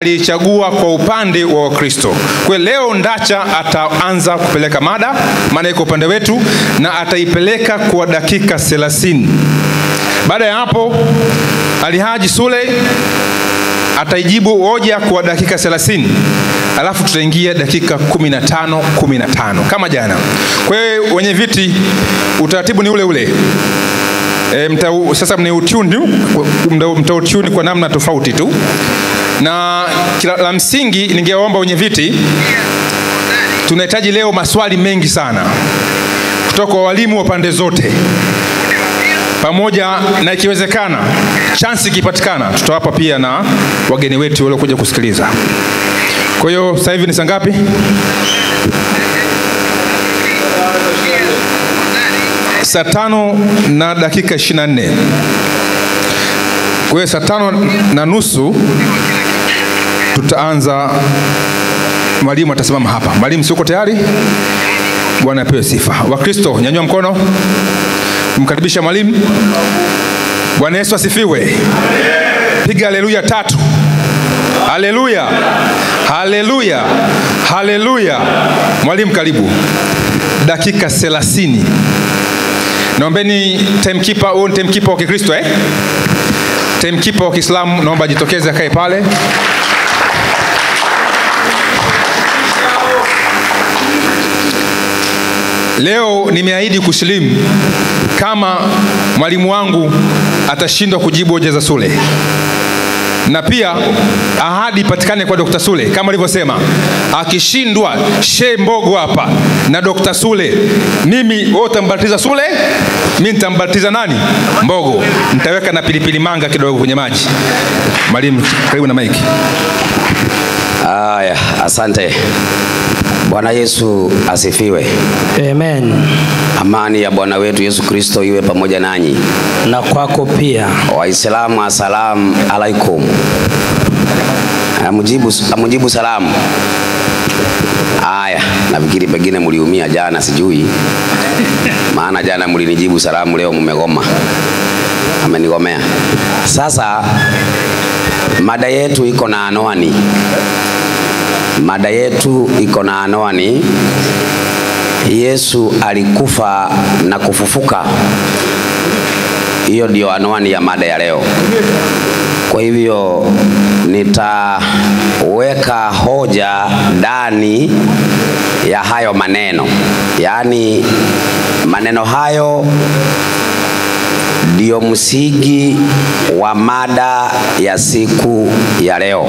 aliichagua kwa upande wa Wakristo. Kwa hiyo leo Ndacha ataanza kupeleka mada, maana iko upande wetu, na ataipeleka kwa dakika 30. Baada ya hapo, Alhaji Sule ataijibu hoja kwa dakika 30 alafu tutaingia dakika 15 15 kama jana. Kwa hiyo wenye viti, utaratibu ni ule ule. E, mta, sasa mniutuni mtautuni kwa namna tofauti tu, na kila, la msingi ningewaomba wenye viti, tunahitaji leo maswali mengi sana kutoka kwa walimu wa pande zote pamoja na ikiwezekana chansi ikipatikana tutawapa pia na wageni wetu waliokuja kusikiliza. Kwa hiyo sasa hivi ni saa ngapi? Saa tano na dakika 24. Kwa hiyo saa tano na nusu tutaanza. Mwalimu atasimama hapa. Mwalimu, si uko tayari? Bwana apewe sifa. Wakristo, nyanyua mkono kumkaribisha mwalimu. Bwana Yesu asifiwe. Piga haleluya tatu. Haleluya, haleluya, haleluya. Mwalimu, karibu. Dakika 30. Naombeni timekeeper, huo ni timekeeper wa Kikristo eh? Timekeeper wa Kiislamu naomba ajitokeze akae pale. Leo nimeahidi kusilimu kama mwalimu wangu atashindwa kujibu hoja za Sule, na pia ahadi ipatikane kwa Dr. Sule kama alivyosema, akishindwa she Mbogo hapa na Dr. Sule, mimi wewe utambatiza Sule, mimi nitambatiza nani? Mbogo. Nitaweka na pilipili manga kidogo kwenye maji. Mwalimu, karibu na maiki. Haya, asante. Bwana Yesu asifiwe. Amen. Amani ya Bwana wetu Yesu Kristo iwe pamoja nanyi. Na kwako pia. Waislamu, asalamu alaikum. Amujibu, amujibu salamu. Haya, nafikiri pengine mliumia jana, sijui maana jana mlinijibu salamu, leo mmegoma, amenigomea. Sasa mada yetu iko na anwani Mada yetu iko na anwani Yesu alikufa na kufufuka. Hiyo ndio anwani ya mada ya leo. Kwa hivyo nitaweka hoja ndani ya hayo maneno, yaani maneno hayo ndio msingi wa mada ya siku ya leo.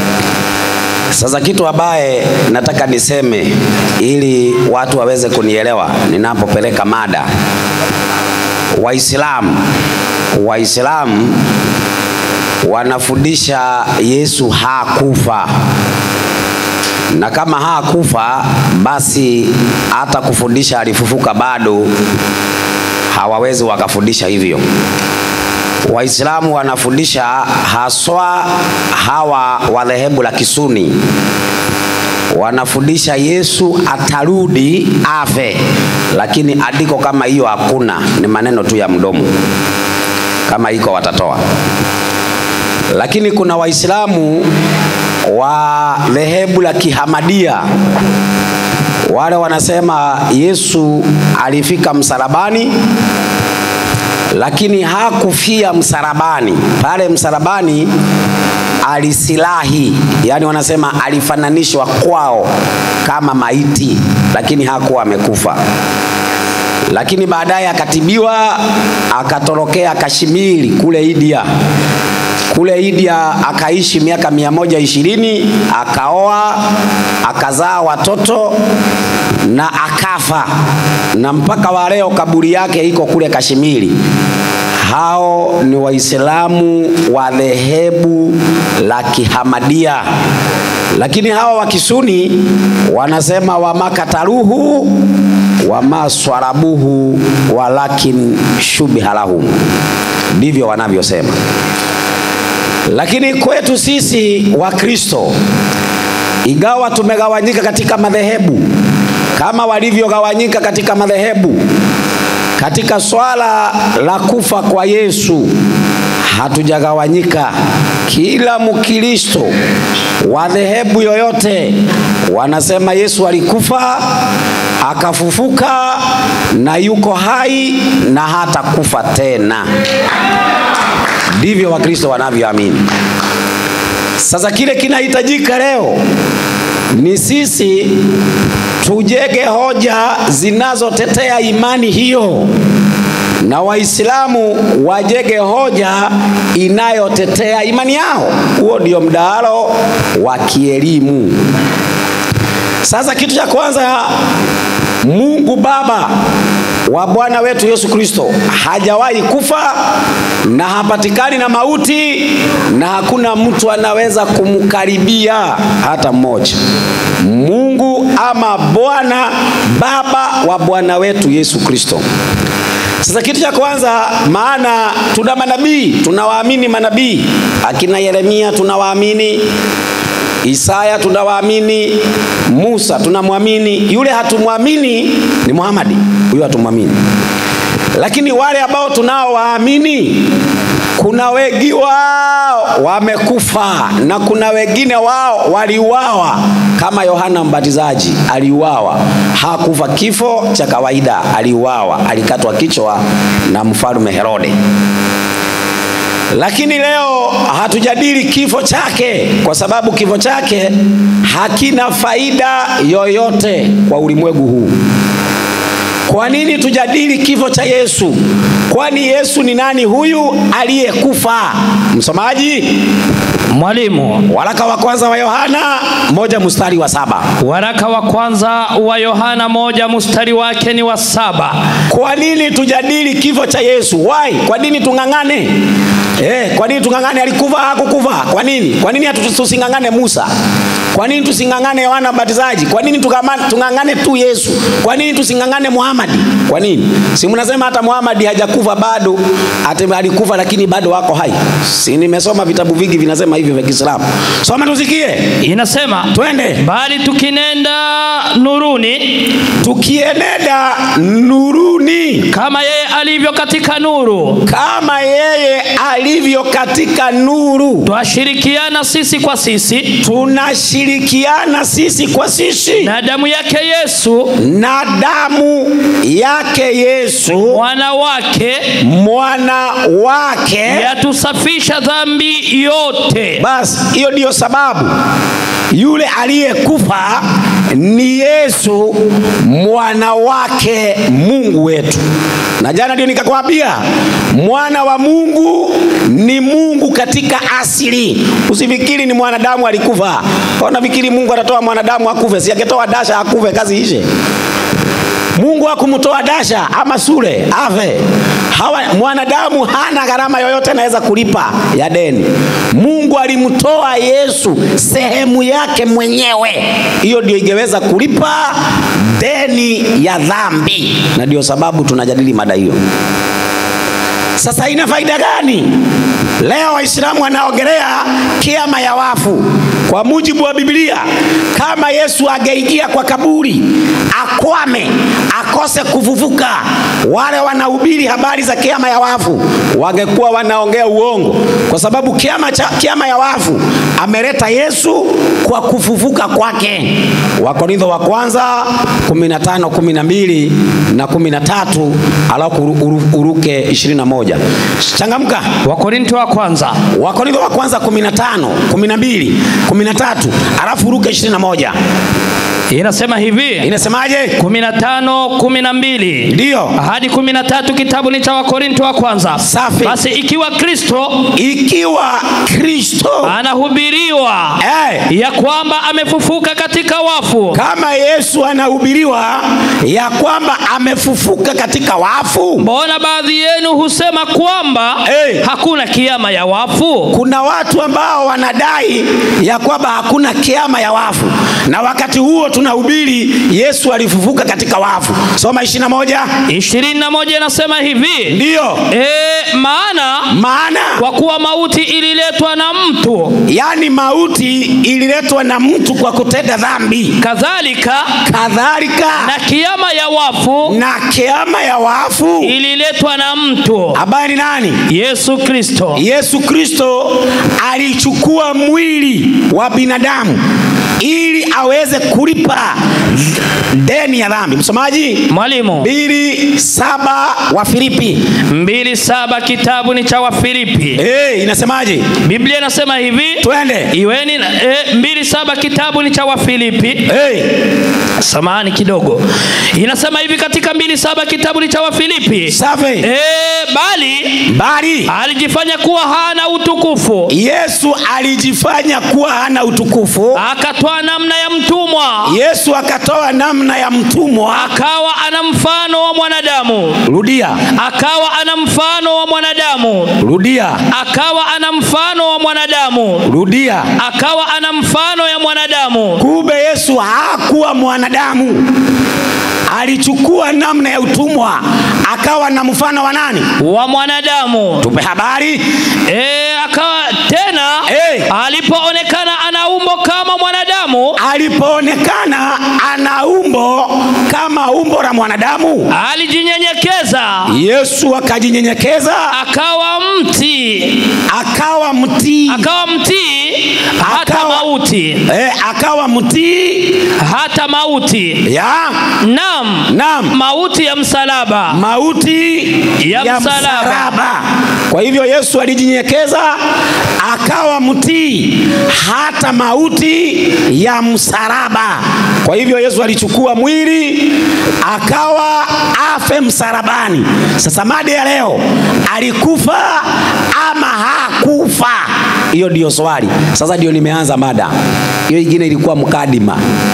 Sasa kitu ambaye nataka niseme ili watu waweze kunielewa ninapopeleka mada. Waislamu Waislamu wanafundisha Yesu hakufa, na kama hakufa basi hata kufundisha alifufuka bado hawawezi wakafundisha hivyo. Waislamu wanafundisha haswa hawa wa dhehebu la Kisuni wanafundisha Yesu atarudi afe, lakini andiko kama hiyo hakuna, ni maneno tu ya mdomo. Kama iko watatoa, lakini kuna Waislamu wa dhehebu la Kihamadia wale wanasema Yesu alifika msalabani lakini hakufia msalabani. Pale msalabani alisilahi, yaani wanasema alifananishwa kwao kama maiti, lakini hakuwa amekufa. Lakini baadaye akatibiwa, akatorokea Kashmiri kule India. Kule India akaishi miaka mia moja ishirini, akaoa, akazaa watoto na akafa, na mpaka wa leo kaburi yake iko kule Kashmiri. Hao ni Waislamu wa dhehebu la Kihamadia, lakini hawa wa Kisuni wanasema wamakataruhu wamaswarabuhu walakin shubiha lahum, ndivyo wanavyosema. Lakini kwetu sisi Wakristo, ingawa tumegawanyika katika madhehebu kama walivyogawanyika katika madhehebu, katika swala la kufa kwa Yesu hatujagawanyika, kila Mkristo wa dhehebu yoyote wanasema Yesu alikufa akafufuka na yuko hai na hata kufa tena. Ndivyo Wakristo wanavyoamini. Sasa kile kinahitajika leo ni sisi tujenge hoja zinazotetea imani hiyo na Waislamu wajenge hoja inayotetea imani yao. Huo ndio mdahalo wa kielimu. Sasa kitu cha kwanza, Mungu Baba wa Bwana wetu Yesu Kristo hajawahi kufa na hapatikani na mauti na hakuna mtu anaweza kumkaribia hata mmoja. Mungu ama Bwana Baba wa Bwana wetu Yesu Kristo. Sasa kitu cha kwanza, maana tuna manabii, tunawaamini manabii, akina Yeremia tunawaamini, Isaya tunawaamini, Musa tunamwamini. Yule hatumwamini ni Muhamadi, huyo hatumwamini. Lakini wale ambao tunaowaamini kuna wengi wao wamekufa na kuna wengine wao waliuawa, kama Yohana Mbatizaji aliuawa, hakufa kifo cha kawaida, aliuawa, alikatwa kichwa na mfalme Herode. Lakini leo hatujadili kifo chake kwa sababu kifo chake hakina faida yoyote kwa ulimwengu huu. Kwa nini tujadili kifo cha Yesu? Kwani Yesu ni nani huyu aliyekufa? Msomaji, Mwalimu, waraka wa kwanza wa Yohana moja mstari wa saba. waraka wa kwanza wa Yohana moja mstari wake ni wa saba. Kwa nini tujadili kifo cha Yesu? Why? Kwa nini tung'ang'ane? Eh, kwa nini tung'ang'ane? Alikufa hakukufa? Kwa nini? Kwa nini hatu- tusing'ang'ane Musa? Kwa nini tusing'ang'ane Yohana Mbatizaji? Kwa nini tukama- tung'ang'ane tu Yesu? Kwa nini tusing'ang'ane Muhamadi? Kwa nini? Si mnasema hata Muhamadi hajakufa bado, ati alikufa lakini bado wako hai. Si nimesoma vitabu vingi vinasema hivyo vya Kiislamu. Soma tusikie. Inasema Twende. bali tukinenda nuruni Tukienenda nuruni kama yeye alivyo katika nuru, kama yeye alivyo katika nuru, twashirikiana sisi kwa sisi tunashirikiana sisi kwa sisi na damu yake Yesu na damu yake Yesu mwana wake mwana wake. yatusafisha dhambi yote. Basi hiyo ndiyo sababu yule aliyekufa ni Yesu mwana wake Mungu wetu. Na jana ndio nikakwambia mwana wa Mungu ni Mungu katika asili. Usifikiri ni mwanadamu alikufa. Unafikiri Mungu atatoa mwanadamu akufe? Si angetoa dasha akufe, kazi ishe. Mungu hakumtoa dasha ama sure afe. Hawa mwanadamu hana gharama yoyote anaweza kulipa ya deni. Mungu alimtoa Yesu sehemu yake mwenyewe, hiyo ndio ingeweza kulipa deni ya dhambi, na ndio sababu tunajadili mada hiyo. Sasa ina faida gani? Leo Waislamu wanaongelea kiama ya wafu. Kwa mujibu wa Biblia, kama Yesu angeingia kwa kaburi akwame, akose kufufuka, wale wanahubiri habari za kiama ya wafu wangekuwa wanaongea uongo, kwa sababu kiama, cha, kiama ya wafu ameleta Yesu kwa kufufuka kwake. Wakorintho wa kwanza 15 12 na 13, alafu uru- uru- uruke 21. Changamka. Wakorinto wa kwanza Wakorintho wa kwanza 15, 12, 13, alafu uruke 21. inasema hivi Inasemaje? 15 12 Ndiyo. hadi 13 kitabu ni cha Wakorinto wa kwanza. Safi. Basi ikiwa Kristo Ikiwa Kristo anahubiriwa eh, ya kwamba amefufuka katika wafu, kama Yesu anahubiriwa ya kwamba amefufuka katika wafu, mbona baadhi yenu husema kwamba Eh. hakuna kiama ya wafu? kuna watu ambao wanadai ya kwamba hakuna kiama ya wafu, na wakati huo tunahubiri Yesu alifufuka katika wafu. Soma ishirini na moja. ishirini na moja inasema hivi Ndiyo e, maana maana kwa kuwa mauti ililetwa na mtu yaani mauti ililetwa na mtu kwa kutenda dhambi, kadhalika kadhalika na kiama ya wafu na kiama ya wafu ililetwa na mtu ambaye ni nani? Yesu Kristo. Yesu Kristo alichukua mwili wa binadamu ili aweze kulipa deni ya dhambi. Msomaji, Mwalimu, mbili saba wa Filipi mbili saba kitabu ni cha Wafilipi. hey, inasemaje? Biblia inasema hivi Twende iweni na- e, mbili saba kitabu ni cha Wafilipi. hey. Samahani kidogo, inasema hivi katika mbili saba kitabu ni cha Wafilipi. Safi. E, bali Bali alijifanya kuwa hana utukufu, Yesu alijifanya kuwa hana utukufu. akatoa namna ya mtumwa, Yesu akatoa namna ya mtumwa. akawa ana mfano wa mwanadamu, Rudia, akawa ana mfano wa mwanadamu, rudia, akawa ana mfano wa mwanadamu, rudia. akawa ana mfano ya mwanadamu. Kumbe Yesu hakuwa mwanadamu, alichukua namna ya utumwa, akawa na mfano wa nani? wa mwanadamu Tupe habari. e, akawa tena Eh. alipoonekana ana umbo kama mwanadamu Alipoonekana ana umbo kama umbo la mwanadamu, alijinyenyekeza Yesu akajinyenyekeza, akawa mti akawa mtii, akawa mtii hata Akawa- mauti eh, akawa mtii hata mauti ya nam Naam. mauti ya msalaba mauti Ya ya, msalaba. msalaba. Kwa hivyo Yesu alijinyenyekeza akawa mtii hata mauti ya msalaba. Kwa hivyo Yesu alichukua mwili akawa afe msalabani. Sasa mada ya leo, alikufa ama hakufa? Hiyo ndio swali. Sasa ndio nimeanza mada. Hiyo ingine ilikuwa mkadima,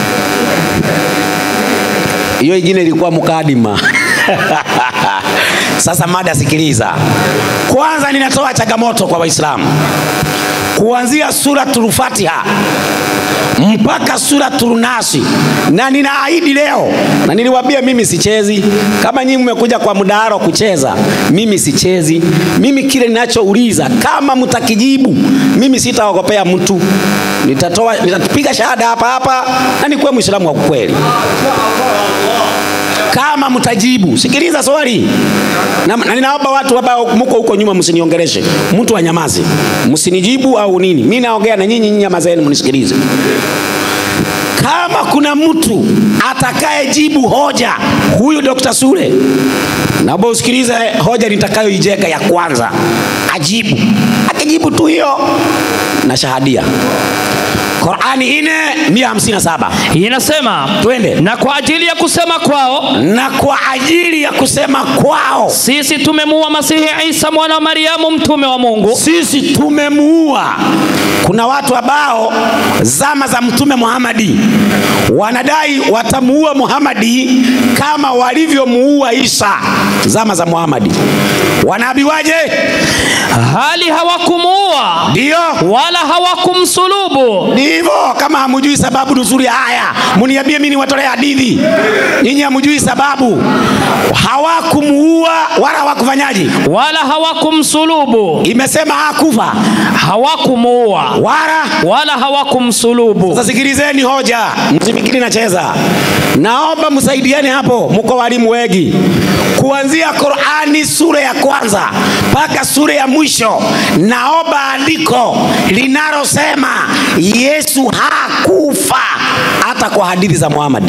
hiyo ingine ilikuwa mkadima. Sasa mada, sikiliza. Kwanza ninatoa changamoto kwa Waislamu kuanzia suratul Fatiha mpaka suratul Nasi, na ninaahidi leo, na niliwaambia mimi sichezi. Kama nyinyi mmekuja kwa mdahalo kucheza, mimi sichezi. Mimi kile ninachouliza, kama mtakijibu, mimi sitaogopea mtu, nitatoa nitapiga shahada hapa hapa na nikuwe Muislamu wa kweli kama mtajibu. Sikiliza swali na, na ninaomba watu ambao mko huko nyuma msiniongeleshe, mtu anyamaze, msinijibu au nini. Mimi naongea na nyinyi, nyinyi nyamazeni, mnisikilize. Kama kuna mtu atakayejibu hoja huyu Dr. Sule, naomba usikilize hoja nitakayoijenga ya kwanza, ajibu. Akijibu tu hiyo na shahadia. Qurani ine mia hamsini na saba. inasema Twende. na kwa ajili ya kusema kwao na kwa ajili ya kusema kwao sisi tumemuua masihi isa mwana wa mariamu mtume wa mungu sisi tumemuua. Kuna watu ambao zama za Mtume Muhamadi wanadai watamuua Muhamadi kama walivyomuua Isa zama za Muhamadi. Wanaambiwaje? hali hawakumuua Ndio wala hawakumsulubu ni hivyo. Kama hamujui sababu nzuri, haya muniambie, mimi niwatolee hadithi. Nyinyi hamujui sababu, hawakumuua wala hawakufanyaje? wala hawakumsulubu Imesema hakufa hawakumuua wala wala hawakumsulubu Sasa sikilizeni hoja, msifikiri nacheza. Naomba msaidiane hapo, mko walimu wengi. Kuanzia Qurani sura ya kwanza mpaka sura ya mwisho, naomba andiko linalosema Yesu hakufa hata kwa hadithi za Muhamadi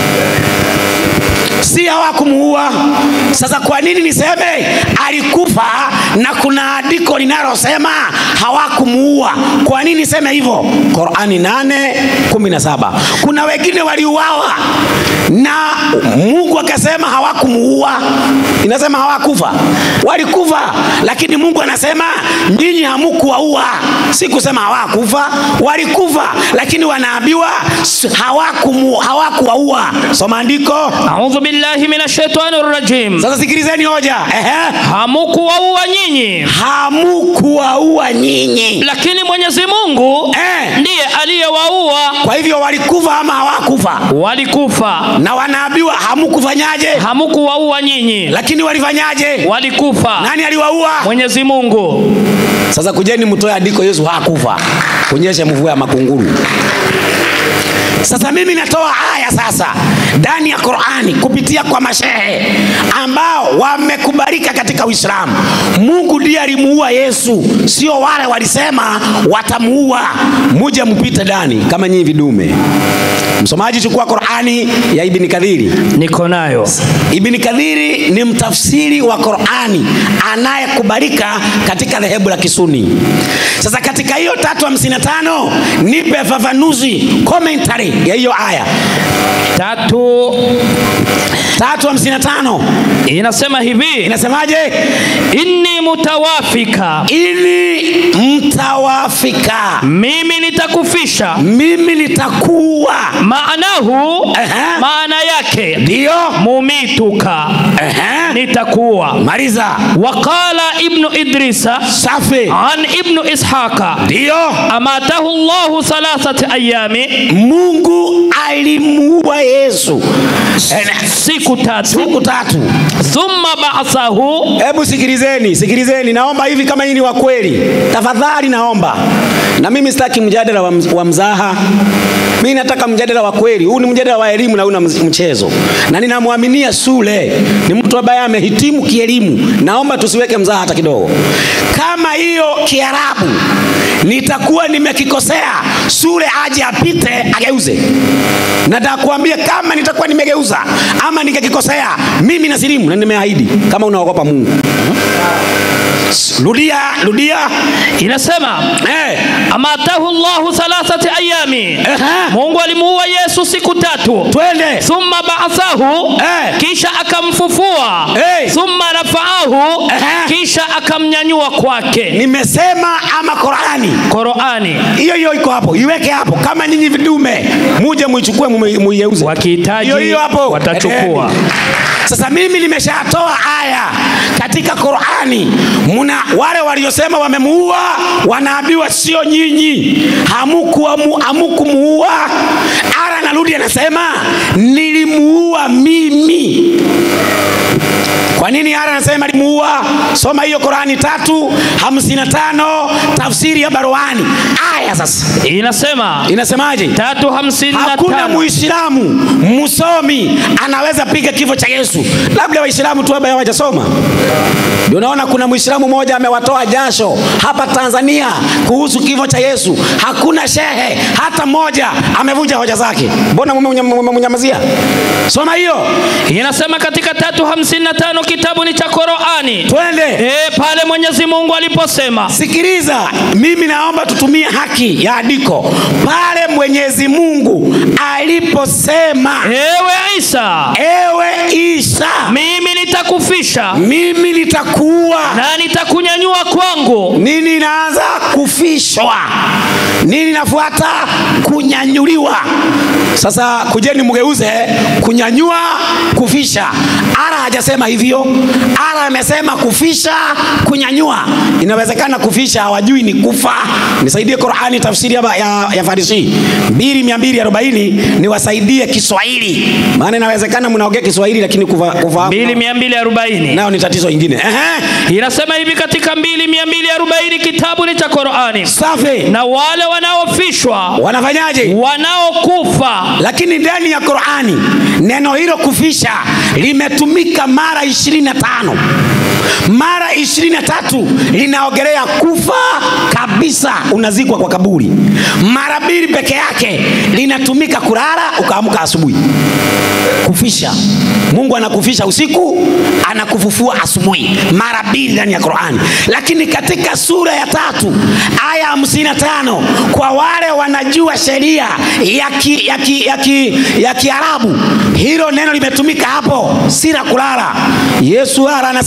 si hawakumuua. Sasa kwa nini niseme alikufa na kuna andiko linalosema hawakumuua? Kwa nini niseme hivyo? Qurani 8:17 kuna wengine waliuawa na Mungu akasema hawakumuua, inasema hawakufa, walikufa, lakini Mungu anasema nyinyi hamukuwaua. Si kusema hawakufa, walikufa, lakini wanaambiwa s- hawakumu- hawakuwaua. Soma andiko. audhu billahi min ashaitani rajim Sasa sikilizeni hoja. Ehe. hamukuwaua nyinyi Hamukuwaua nyinyi lakini mwenyezi mungu Eh. ndiye aliyewaua kwa hivyo walikufa ama hawakufa walikufa na wanaambiwa hamukufanyaje hamukuwaua nyinyi lakini walifanyaje walikufa nani aliwaua mwenyezi mungu sasa kujeni mtoe andiko yesu hakufa kunyeshe mvua ya makunguru sasa mimi natoa aya sasa ndani ya qurani kupitia kwa mashehe ambao wamekubalika katika uislamu mungu ndiye alimuua yesu sio wale walisema watamuua muje mpite ndani kama nyinyi vidume msomaji chukua qurani ya ibni kadhiri niko nayo Ibn Kadhiri ni mtafsiri wa Qurani anayekubalika katika dhehebu la Kisuni. Sasa katika hiyo tatu hamsini na tano nipe fafanuzi commentary ya hiyo aya tatu tatu hamsini na tano inasema hivi inasemaje? inni mutawafika Ili mtawafika, mimi nitakufisha mimi nitakuwa. maanahu Aha. maana yake Ndiyo, mumituka Ehe. nitakuwa maliza. waqala ibnu idrisa Safi, an ibnu ishaqa ndiyo. amatahu llahu thalathati ayami Mungu alimuua Yesu Eh, siku tatu siku tatu. thumma ba'athahu Hebu sikilizeni, sikilizeni, naomba hivi, kama hii ni wa kweli, tafadhali naomba. Na mimi sitaki mjadala wa, mz- wa mzaha, mimi nataka mjadala wa kweli. Huu ni mjadala wa elimu na huna mchezo, na ninamwaminia Sule ni mtu ambaye amehitimu kielimu. Naomba tusiweke mzaha hata kidogo. Kama hiyo Kiarabu nitakuwa nimekikosea, Sule aje apite ageuze. Nataka kuambia kama nitakuwa nimegeuza ama nikakikosea, mimi nasilimu na nimeahidi, kama unaogopa Mungu. Rudia, rudia. inasema Eh, amatahu llahu thalathati ayami Ehe. mungu alimuua yesu siku tatu twende. thumma ba'athahu Eh. kisha akamfufua Eh. thumma rafaahu Ehe. kisha akamnyanyua kwake Nimesema ama Qurani qurani hiyo hiyo iko hapo, iweke hapo. Kama nyinyi vidume, muje muichukue mume- muigeuze. wakihitaji Hiyo hiyo hapo watachukua Eh. Sasa mimi nimeshatoa aya katika Qurani, muna wale waliosema wamemuua wanaambiwa sio nyinyi, hamukuamu- hamukumuua. Ara narudi anasema nilimuua mimi. Kwa nini Ara anasema alimuua? Soma hiyo Qurani tatu hamsini na tano tafsiri ya Baroani. Aya sasa inasema inasemaje? tatu hamsini na Hakuna tano muislamu msomi anaweza piga kifo cha Yesu, labda waislamu tu ambaye hawajasoma. Ndio naona kuna muislamu mmoja amewatoa jasho hapa Tanzania kuhusu kifo cha Yesu. Hakuna shehe hata mmoja amevunja hoja zake. Mbona mmemunyamazia? Soma hiyo, inasema katika tatu hamsini na tano kitabu ni cha Qurani twende. e, pale Mwenyezi Mungu aliposema Sikiliza, mimi naomba tutumie haki ya andiko pale Mwenyezi Mungu aliposema, ewe Isa ewe Isa, mimi nitakufisha mimi nitakuwa na nitakunyanyua kwangu nini inaanza kufishwa nini inafuata kunyanyuliwa sasa kujeni mgeuze kunyanyua kufisha ara hajasema hivyo ara amesema kufisha kunyanyua inawezekana kufisha hawajui ni kufa nisaidie qurani tafsiri ya, ya, ya farisi 2240 niwasaidie kiswahili maana inawezekana mnaongea kiswahili lakini kufa- kufahamu mbili mia mbili arobaini nayo ni tatizo ingine Ehe. inasema hivi katika mbili mia mbili arobaini kitabu ni cha Qurani safi na wale wanaofishwa wanafanyaje wanaokufa lakini ndani ya qurani neno hilo kufisha limetumika mara 25 mara 23 linaogelea kufa kabisa unazikwa kwa kaburi mara mbili peke yake linatumika kulala ukaamka asubuhi kufisha mungu anakufisha usiku anakufufua asubuhi mara mbili ndani ya qurani lakini katika sura ya tatu aya hamsini na tano kwa wale wanajua sheria ya ki, ya ki, ya ki, ya kiarabu hilo neno limetumika hapo si la kulala yesu ara anasema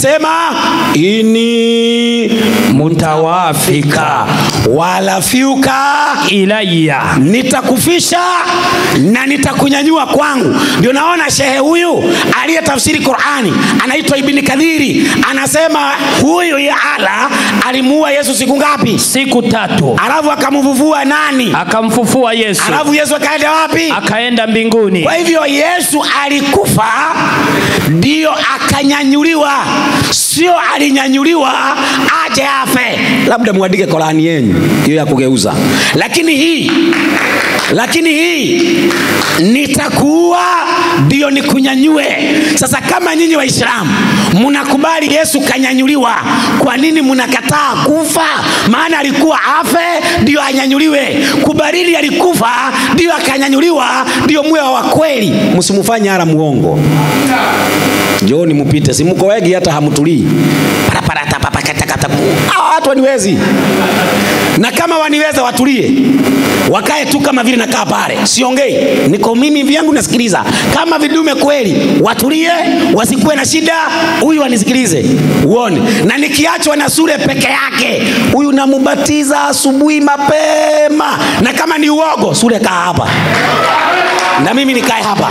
ini mutawafika wala fiuka ilaya nitakufisha na nitakunyanyua kwangu ndio naona shehe huyu aliyetafsiri qurani anaitwa ibni kadhiri anasema huyu ya ala alimuua yesu siku ngapi siku tatu alafu akamvuvua nani akamfufua yesu alafu yesu akaenda wapi akaenda mbinguni kwa hivyo yesu alikufa ndiyo akanyanyuliwa sio alinyanyuliwa aje afe labda mwandike korani yenyu hiyo ya kugeuza lakini hii lakini hii nitakuua ndio nikunyanyue sasa kama nyinyi waislamu mnakubali yesu kanyanyuliwa kwa nini mnakataa kufa maana alikuwa afe ndio anyanyuliwe kubalili alikufa ndio akanyanyuliwa ndio mwe wa kweli msimufanye hara muongo njooni mupite simuko wengi hata hamtulii Paraparatapapakatakata. Hawa watu waniwezi na kama waniweza watulie wakae tu kama vile nakaa pale siongei niko mimi vyangu nasikiliza kama vidume kweli watulie wasikuwe na shida huyu anisikilize uone na nikiachwa na sure peke yake huyu namubatiza asubuhi mapema na kama ni uogo sure kaa hapa na mimi nikae hapa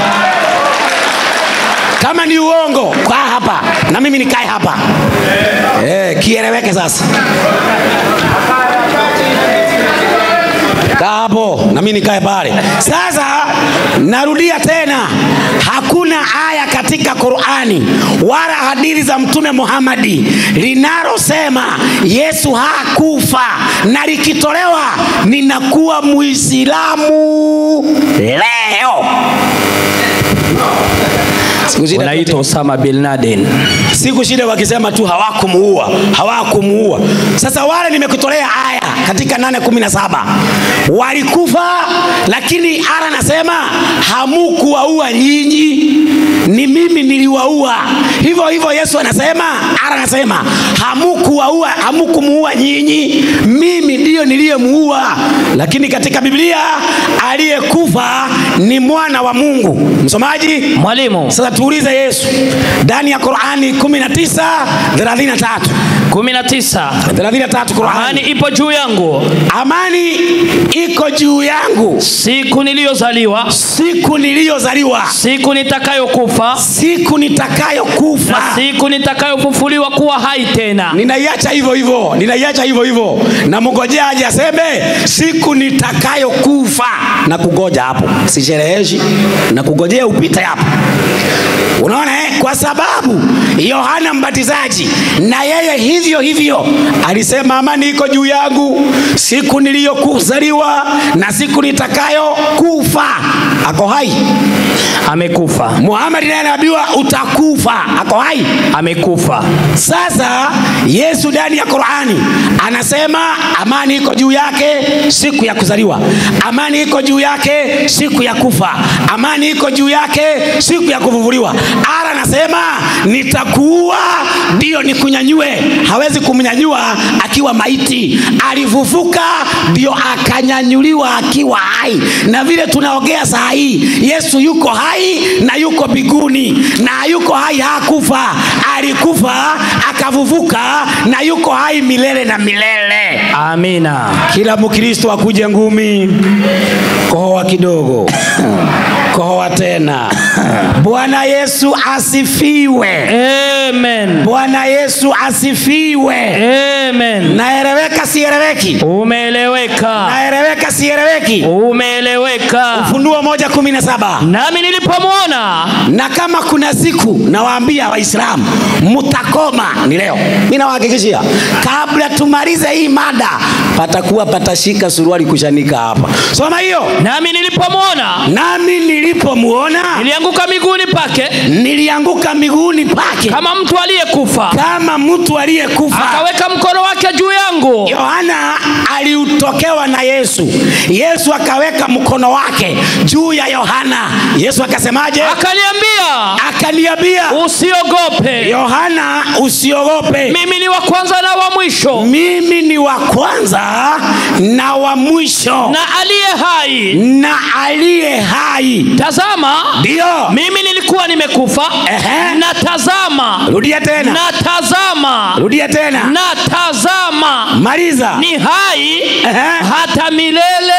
kama ni uongo kaa hapa na mimi nikae hapa eh, kieleweke sasa kaa hapo na mimi nikae pale sasa narudia tena hakuna aya katika qurani wala hadithi za mtume muhamadi linalosema yesu hakufa na likitolewa ninakuwa muislamu leo Siku zile unaitwa Osama bin Laden. siku shida wakisema tu hawakumuua hawakumuua sasa wale nimekutolea aya katika 817 walikufa lakini ara nasema hamukuwaua nyinyi ni mimi niliwaua hivyo hivyo yesu anasema ara anasema hamukuwaua hamukumuua nyinyi mimi ndiyo niliyemuua lakini katika biblia aliyekufa ni mwana wa mungu msomaji Mwalimu, sasa tuulize yesu ndani ya qurani 19 33 19 33 qurani amani ipo juu yangu amani iko juu yangu siku niliyozaliwa, siku niliyozaliwa siku nitakayokufa siku nitakayokufa na siku nitakayofufuliwa kuwa hai tena. ninaiacha hivyo hivyo ninaiacha hivyo hivyo na mngojea aje aseme siku nitakayokufa na kugoja hapo sishereheshi na kugojea upite hapo unaona eh? kwa sababu yohana mbatizaji na yeye hivyo hivyo alisema amani iko juu yangu siku niliyokuzaliwa na siku nitakayokufa ako hai Amekufa, muhamadi naye anaambiwa utakufa ako hai amekufa. sasa yesu ndani ya qurani anasema amani iko juu yake siku ya kuzaliwa amani iko juu yake siku ya kufa amani iko juu yake siku ya kuvuvuliwa ara anasema nitakuua ndio nikunyanyue hawezi kumnyanyua akiwa maiti alifufuka ndio akanyanyuliwa akiwa hai na vile tunaongea saa hii yesu yuko hai na yuko mbinguni na yuko hai hakufa alikufa akavuvuka na yuko hai milele na milele Amina. kila mkristo akuje ngumi kohoa kidogo kohoa tena bwana yesu asifiwe Amen. bwana yesu asifiwe Amen. naeleweka sieleweki Umeeleweka. naeleweka sieleweki Umeeleweka. ufunuo moja kumi na saba Nami nilipomwona na kama kuna siku nawaambia waislamu mtakoma ni leo mi nawahakikishia kabla tumalize hii mada patakuwa patashika suruali kushanika hapa soma hiyo nami nilipomwona nami nilipomuona nilianguka miguuni pake nilianguka miguuni pake kama mtu aliyekufa, kama mtu aliyekufa akaweka mkono wake juu yangu, yohana aliutokewa na yesu yesu akaweka mkono wake juu ya yohana yesu akasemaje akaniambia akaniambia usiogope, yohana usiogope mimi ni wa kwanza na wa mwisho mimi ni wa kwanza na wa mwisho na aliye hai. na aliye hai Tazama, ndiyo mimi nilikuwa nilikuwa nimekufa Ehe. na tazama rudia tena na tazama rudia tena na tazama maliza ni hai Ehe. hata milele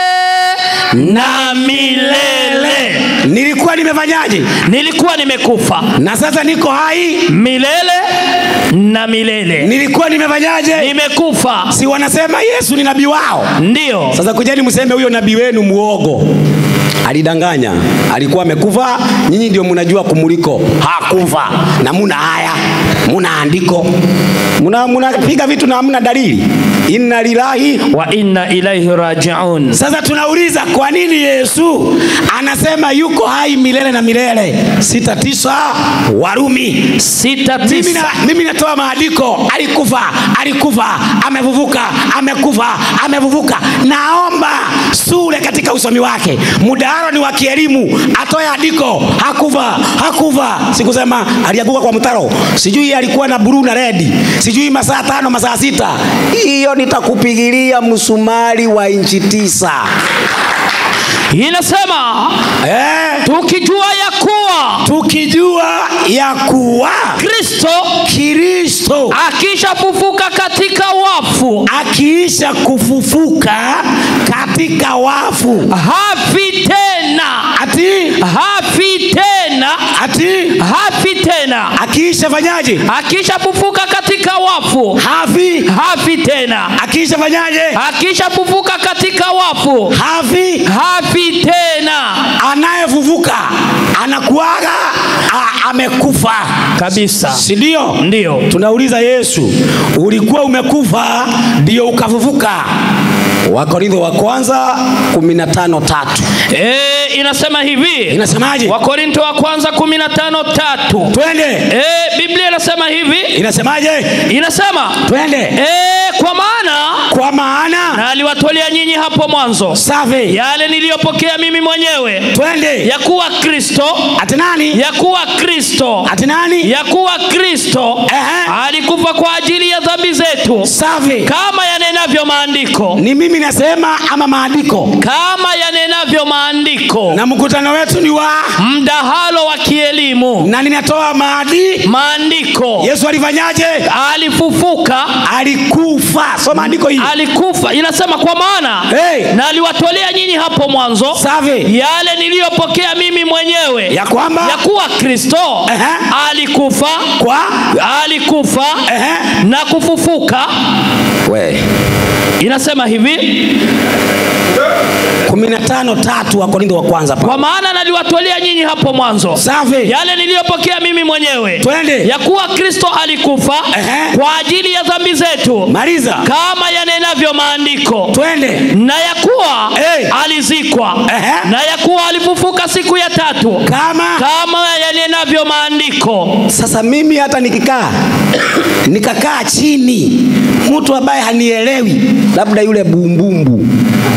na milele nilikuwa nimefanyaje nilikuwa nimekufa na sasa niko hai milele na milele nilikuwa nimefanyaje nimekufa si wanasema yesu ni nabii wao ndio sasa kujeni mseme huyo nabii wenu muogo alidanganya alikuwa amekufa nyinyi ndio mnajua kumuliko hakufa na muna haya muna andiko muna munapiga vitu na hamna dalili inna lillahi wa inna ilaihi rajiun sasa tunauliza kwa nini yesu anasema yuko hai milele na milele sita tisa warumi sita mimi, tisa na, mimi natoa maandiko alikufa alikufa amevuvuka amekufa amevuvuka naomba sule katika usomi wake mdaharo ni wa kielimu atoe andiko hakufa hakufa sikusema alianguka kwa mtaro sijui alikuwa na buruu na redi sijui masaa tano masaa sita hiyo nitakupigilia msumari wa inchi tisa inasema eh, tukijua ya kuwa tukijua ya kuwa kristo kristo akishafufuka katika wafu akiisha kufufuka katika wafu hafi tena ati hafi tena ati hafi tena akiisha fanyaje akishafufuka katika wafu hafi hafi tena akiisha fanyaje akishafufuka katika wafu hafi hafi tena anayefufuka anakuaga a- amekufa kabisa si ndio ndio tunauliza yesu ulikuwa umekufa ndio ukafufuka wakorintho wa kwanza 15 tatu e, inasema hivi inasemaje wakorinto wa kwanza 15 tatu twende e, biblia inasema hivi inasemaje inasema twende e, kwa maana kwa maana na aliwatolea nyinyi hapo mwanzo safi yale niliyopokea mimi mwenyewe twende ya kuwa kristo ati nani ya kuwa kristo ati nani ya kuwa kristo Ehe. alikufa kwa ajili ya dhambi zetu safi kama yanenavyo maandiko ni mimi nasema ama maandiko kama yanenavyo maandiko na mkutano wetu ni wa mdahalo wa kielimu na ninatoa maadi maandiko yesu alifanyaje alifufuka alikufa so maandiko hii alikufa inasema kwa maana Hey. na aliwatolea nyinyi hapo mwanzo safi yale niliyopokea mimi mwenyewe ya kwamba ya kuwa kristo Ehe. alikufa kwa alikufa Ehe. na kufufuka we inasema hivi 15 tatu wa korintho wa kwanza pa kwa maana naliwatolea nyinyi hapo mwanzo safi yale niliyopokea mimi mwenyewe twende ya kuwa kristo alikufa Ehe. kwa ajili ya dhambi zetu maliza kama yanenavyo maandiko twende na ya kuwa Hey. alizikwa Ehe. na ya kuwa alifufuka siku ya tatu kama kama yanenavyo maandiko sasa mimi hata nikikaa nikakaa chini mtu ambaye hanielewi labda yule bumbumbu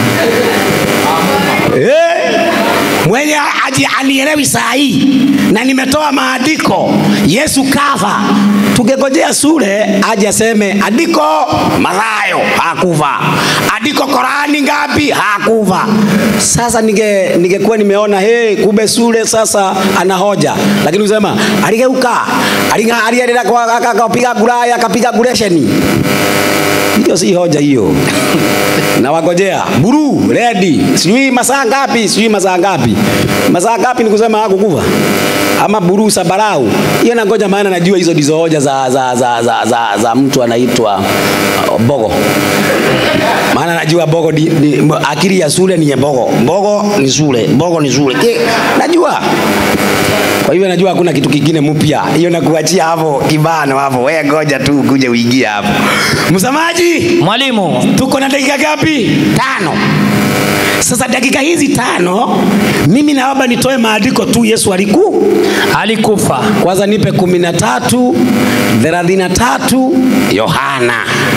eh, mwenye aji anielewi saa hii na nimetoa maandiko yesu kafa tungegojea sule aje aseme andiko mathayo hakufa andiko korani ngapi hakufa sasa ninge ningekuwa nimeona hey, kumbe sule sasa ana hoja lakini usema aligeuka aliga- aliendelea kwa- aka- akapiga guraya akapiga guresheni hiyo si hoja hiyo na wagojea buru redi sijui masaa ngapi sijui masaa ngapi masaa ngapi ni kusema hakukufa ama buru sabarau hiyo nangoja maana najua hizo ndizo hoja za, za, za, za, za, za mtu anaitwa uh, bogo maana najua bogo ni, ni, akili ya shule ni ya bogo bogo ni shule bogo ni shule Ki- najua kwa hivyo najua hakuna kitu kingine mpya hiyo nakuachia hapo kibano hapo wewe ngoja tu kuje uingie hapo msamaji mwalimu tuko na dakika ngapi tano sasa dakika hizi tano mimi naomba nitoe maandiko tu yesu aliku alikufa kwanza nipe kumi na tatu thelathini na tatu yohana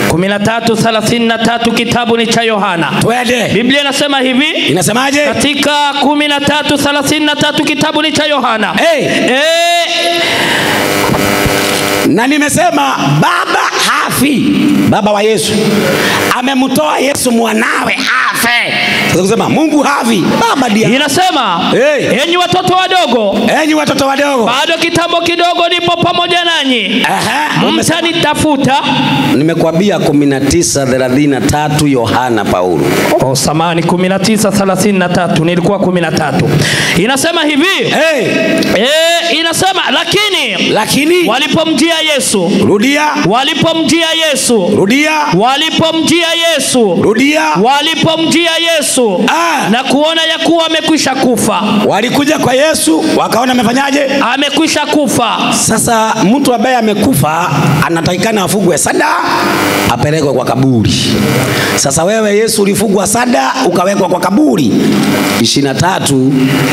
13:33 kitabu ni cha yohana twende biblia inasema hivi inasemaje katika 13:33 kitabu ni cha yohana hey, Eh, na nimesema baba hafi baba wa yesu amemtoa yesu mwanawe afe Sasa kusema Mungu havi baba dia. inasema Hey. enyi watoto wadogo Enyi watoto wadogo. bado kitambo kidogo nipo pamoja nanyi Aha. mtanitafuta Nimekwambia 19:33 Yohana Paulo. oh, samani 1933 nilikuwa 13 inasema hivi Hey, e, inasema lakini lakini walipomjia yesu rudia, walipomjia yesu rudia, walipomjia yesu rudia. walipomjia yesu Ah. na kuona ya kuwa amekwisha kufa Walikuja kwa Yesu wakaona amefanyaje? amekwisha kufa Sasa mtu ambaye amekufa anatakikana afugwe sada, apelekwe kwa kaburi. Sasa wewe Yesu ulifugwa sada, ukawekwa kwa kaburi. 23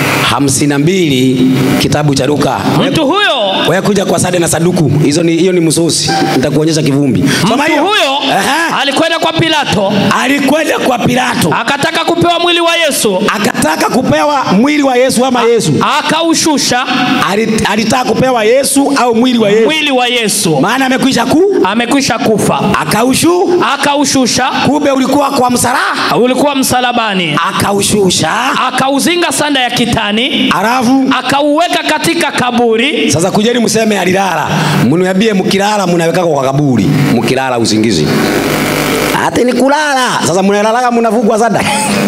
52 kitabu cha Luka. mtu huyo Wewe kuja kwa sada na saduku, hizo ni hiyo ni msosi. Nitakuonyesha kivumbi. Soma mtu hiyo. huyo Aha. alikwenda kwa pilato Alikwenda kwa Pilato akataka kupewa mwili wa yesu akataka kupewa mwili wa Yesu ama Yesu akaushusha Ali- alitaka kupewa Yesu au mwili wa Yesu, mwili wa yesu maana amekwisha ku amekwisha kufa akaushu, akaushusha kumbe ulikuwa kwa msaraha, ulikuwa msalabani akaushusha, akauzinga sanda ya kitani alafu akauweka katika kaburi sasa kujeni mseme alilala, mniambie mkilala mnawekaka kwa kaburi, mkilala usingizi ati ni kulala. Sasa mnalalaga mnavugwa sada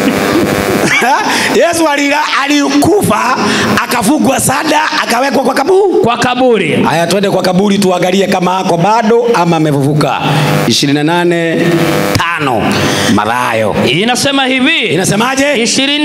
Yesu alila, alikufa akavugwa sada akawekwa kwa kaburi. kwa kaburi Haya, twende kwa kaburi tuangalie kama ako bado ama amefufuka. 28 tano Mathayo inasema hivi inasemaje?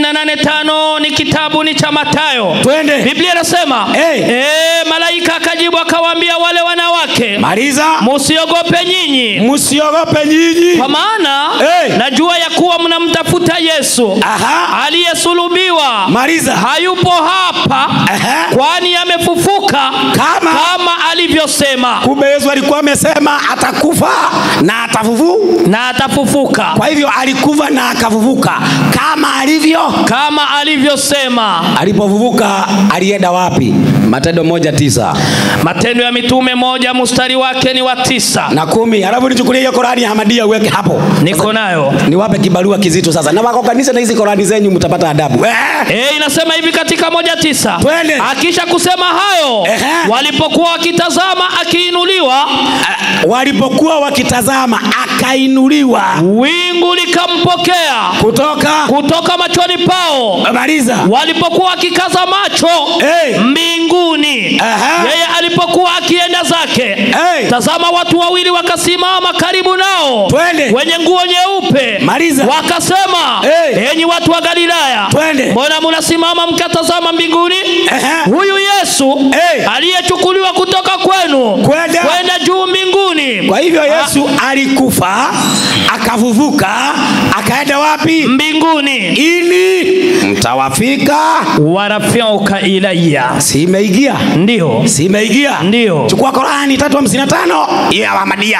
285 ni kitabu ni cha Mathayo. Twende. Biblia inasema Hey. eh, malaika akajibu akawaambia wale wanawake, Maliza, msiogope nyinyi, msiogope nyinyi. kwa maana Hey. najua ya kuwa mnamtafuta Yesu Aha, aliyesulubiwa. maliza. Hayupo hapa, Aha. kwani amefufuka Kama kama alivyosema, kumbe Yesu alikuwa amesema atakufa na atafufuka. na atafufuka Kwa hivyo alikufa na akafufuka kama alivyo. kama alivyosema. Alipofufuka alienda wapi? Matendo moja tisa Matendo ya Mitume moja mstari wake ni wa tisa. na kumi. Alafu nichukulie hiyo Korani ya Hamadia uweke hapo. Niko nayo. Niwape kibarua kizito sasa, na wako kanisa na hizi Korani zenyu mtapata adabu eh. E, inasema hivi katika moja tisa. Twende. Akisha kusema hayo Ehe. walipokuwa wakitazama akiinuliwa, Walipokuwa wakitazama akainuliwa wingu likampokea kutoka kutoka machoni pao. maliza Walipokuwa wakikaza macho Hey. mbinguni, Aha. yeye alipokuwa akienda zake, Hey. tazama watu wawili wakasimama karibu nao, Twende. wenye nguo nyeupe, Maliza. wakasema, Hey. enyi watu wa Galilaya, Twende. mbona mnasimama mkatazama mbinguni? Ehe. Huyu Yesu Hey. aliyechukuliwa kutoka kwenu Kwenda. kwenda juu mbinguni, Kwa hivyo Yesu alikufa akafufuka akaenda wapi? mbinguni Ili mtawafika. warafyauka ilaya, Si imeingia? ndio Si imeingia? Ndio. Chukua Korani tatu hamsini na tano ya Ahmadiyya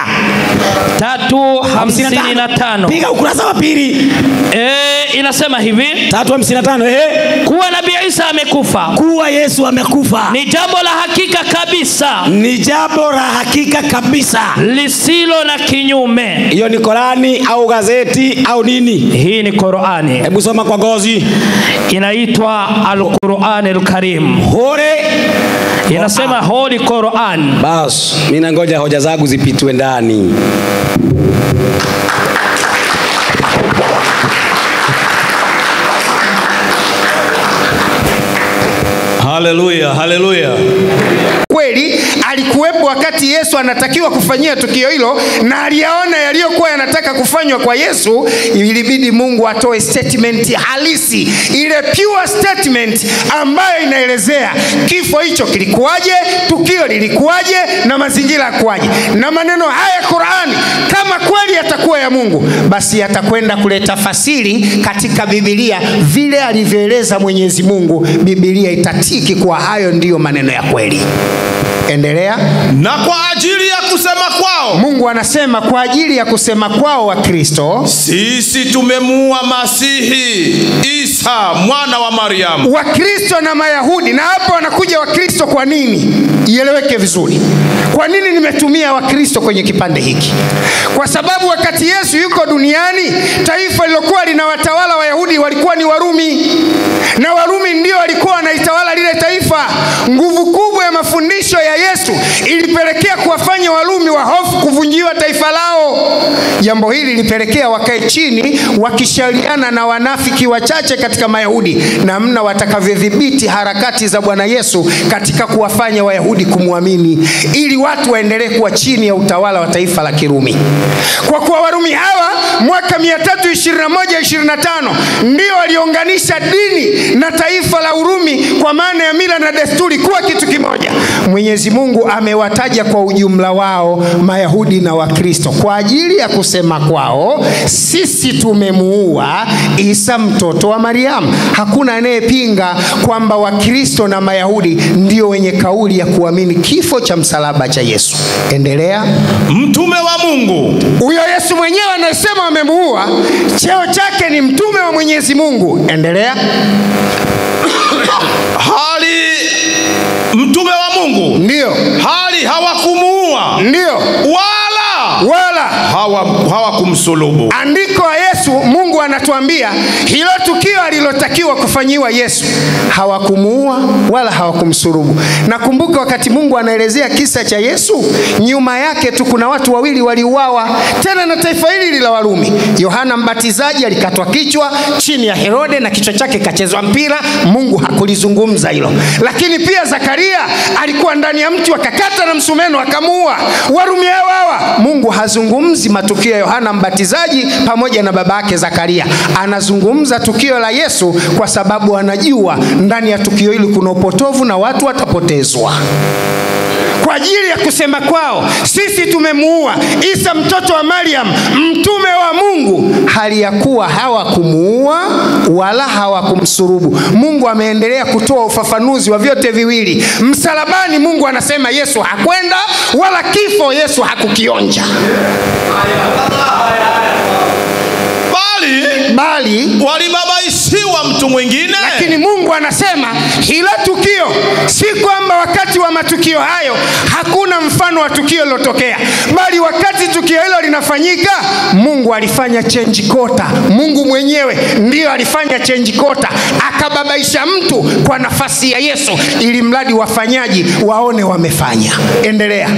tatu hamsini na tano piga ukurasa wa pili e, inasema hivi tatu hamsini na tano eh, kuwa nabii Isa amekufa kuwa Yesu amekufa ni jambo la hakika kabisa ni jambo la hakika kabisa. lisilo na kinyume. Hiyo ni Korani au gazeti au nini? Hii ni Qurani, Hebu soma kwa gozi. inaitwa Al-Qur'an Al-Karim, Hore inasema Holy Quran. bas, mimi nangoja hoja zangu zipitwe ndani. Haleluya, haleluya. kweli alikuwepo wakati Yesu anatakiwa kufanyia tukio hilo, na aliyaona yaliyokuwa yanataka kufanywa kwa Yesu. Ilibidi Mungu atoe statement halisi, ile pure statement ambayo inaelezea kifo hicho kilikuwaje, tukio lilikuwaje, na mazingira yakuwaje. Na maneno haya Qurani, kama kweli yatakuwa ya Mungu, basi yatakwenda kuleta fasiri katika Biblia vile alivyoeleza Mwenyezi Mungu. Biblia itatiki kuwa hayo ndiyo maneno ya kweli. endelea na kwa ajili ya kusema kwao mungu anasema kwa ajili ya kusema kwao wakristo sisi tumemuua masihi isa mwana wa mariamu wakristo na mayahudi na hapa wanakuja wakristo kwa nini ieleweke vizuri kwa nini nimetumia wakristo kwenye kipande hiki kwa sababu wakati yesu yuko duniani taifa lilokuwa linawatawala wayahudi walikuwa ni warumi na warumi ndio walikuwa wanaitawala lile taifa nguvu kubwa ya mafundisho ya yesu ilipelekea kuwafanya warumi wa hofu kuvunjiwa taifa lao jambo hili lilipelekea wakae chini wakishauriana na wanafiki wachache katika mayahudi namna watakavyodhibiti harakati za bwana yesu katika kuwafanya wayahudi kumwamini ili watu waendelee kuwa chini ya utawala wa taifa la kirumi kwa kuwa warumi hawa mwaka 321-25 ndio waliunganisha dini na taifa la urumi kwa maana ya mila na desturi kuwa kitu kimoja mwenyezi mungu amewataja kwa ujumla wao mayahudi na wakristo kwa ajili ya kusema kwao sisi tumemuua isa mtoto wa mariamu hakuna anayepinga kwamba wakristo na mayahudi ndio wenye kauli ya kuamini kifo cha msalaba cha yesu endelea mtume wa mungu huyo yesu mwenyewe anayesema wamemuua cheo chake ni mtume wa mwenyezi mungu endelea hali mtume wa mungu ndiyo hali hawakumuua ndiyo wala wala hawa- hawakumsulubu andiko la yesu mungu anatuambia hilo tukio alilotakiwa kufanyiwa yesu hawakumuua wala hawakumsurubu nakumbuka wakati mungu anaelezea kisa cha yesu nyuma yake tu kuna watu wawili waliuawa tena na taifa hili hili la warumi yohana mbatizaji alikatwa kichwa chini ya herode na kichwa chake kachezwa mpira mungu hakulizungumza hilo lakini pia zakaria alikuwa ndani ya mti wakakata na msumeno akamuua warumi hao hawa mungu hazungumzi matukio ya yohana mbatizaji pamoja na baba yake zakaria anazungumza tukio la yesu kwa sababu anajua ndani ya tukio hili kuna upotovu na watu watapotezwa kwa ajili ya kusema kwao sisi tumemuua isa mtoto wa mariam mtume wa mungu hali ya kuwa hawakumuua wala hawakumsurubu mungu ameendelea kutoa ufafanuzi wa vyote viwili msalabani mungu anasema yesu hakwenda wala kifo yesu hakukionja bali bali walibabaishiwa mtu mwingine lakini mungu anasema hilo tukio si kwamba wakati wa matukio hayo hakuna mfano wa tukio lilotokea bali wakati tukio hilo linafanyika mungu alifanya chenji kota mungu mwenyewe ndiyo alifanya chenji kota akababaisha mtu kwa nafasi ya yesu ili mradi wafanyaji waone wamefanya endelea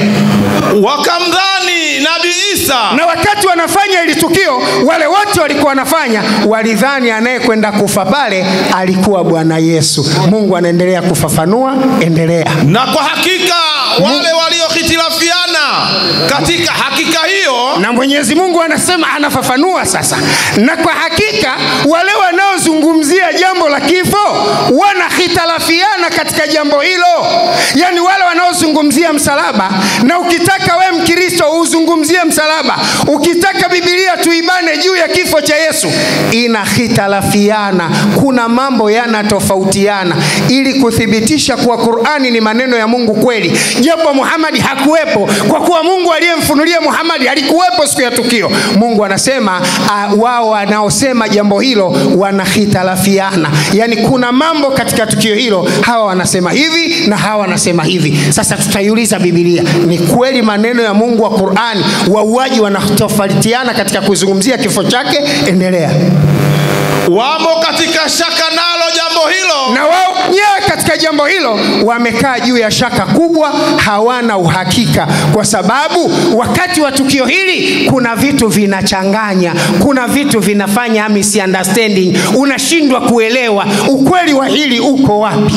wakamdhani nabii isa na wakati wanafanya ili tukio wale wote walikuwa wanafanya walidhani anayekwenda kufa pale alikuwa bwana yesu mungu anaendelea kufafanua endelea na kwa hakika wale waliohitilafiana katika hakika hiyo na mwenyezi mungu anasema anafafanua sasa na kwa hakika wale wanaozungumzia jambo la kifo wanahitalafiana katika jambo hilo yaani wale wanaozungumzia msalaba na ukitaka we mkristo uzungumzie msalaba ukitaka bibilia tuibane juu ya kifo cha yesu inahitalafiana kuna mambo yanatofautiana ili kuthibitisha kuwa qurani ni maneno ya mungu kweli japo muhamadi hakuwepo kwa kuwa mungu aliyemfunulia muhamadi alikuwepo siku ya tukio mungu anasema uh, wao wanaosema jambo hilo wanahitalafiana yaani kuna mambo katika tukio hilo hawa wanasema hivi na hawa wanasema hivi sasa tutaiuliza bibilia ni kweli maneno ya mungu wa qurani wauaji wanatofautiana katika kuzungumzia kifo chake endelea wamo katika shaka nalo jambo hilo na wao wenyewe katika jambo hilo wamekaa juu ya shaka kubwa hawana uhakika kwa sababu wakati wa tukio hili kuna vitu vinachanganya kuna vitu vinafanya misunderstanding unashindwa kuelewa ukweli wa hili uko wapi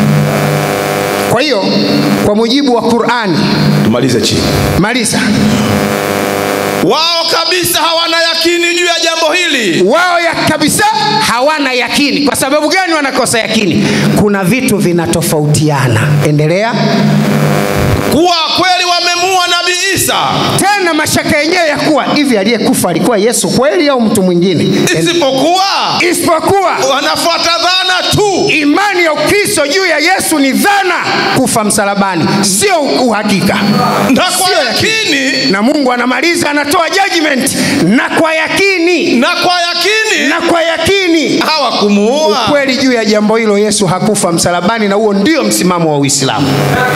kwa hiyo kwa mujibu wa qurani tumalize chini maliza wao kabisa hawana yakini juu ya jambo hili wao ya kabisa hawana yakini kwa sababu gani wanakosa yakini kuna vitu vinatofautiana endelea kuwa kweli wamemua nabii kabisa tena mashaka yenyewe ya kuwa hivi aliyekufa alikuwa yesu kweli au mtu mwingine isipokuwa isipokuwa wanafuata dhana tu imani ya ukristo juu ya yesu ni dhana kufa msalabani sio uhakika na kwa Sio yakini na mungu anamaliza anatoa judgment na kwa yakini na kwa yakini na kwa yakini hawakumuua kweli juu ya jambo hilo yesu hakufa msalabani na huo ndio msimamo wa uislamu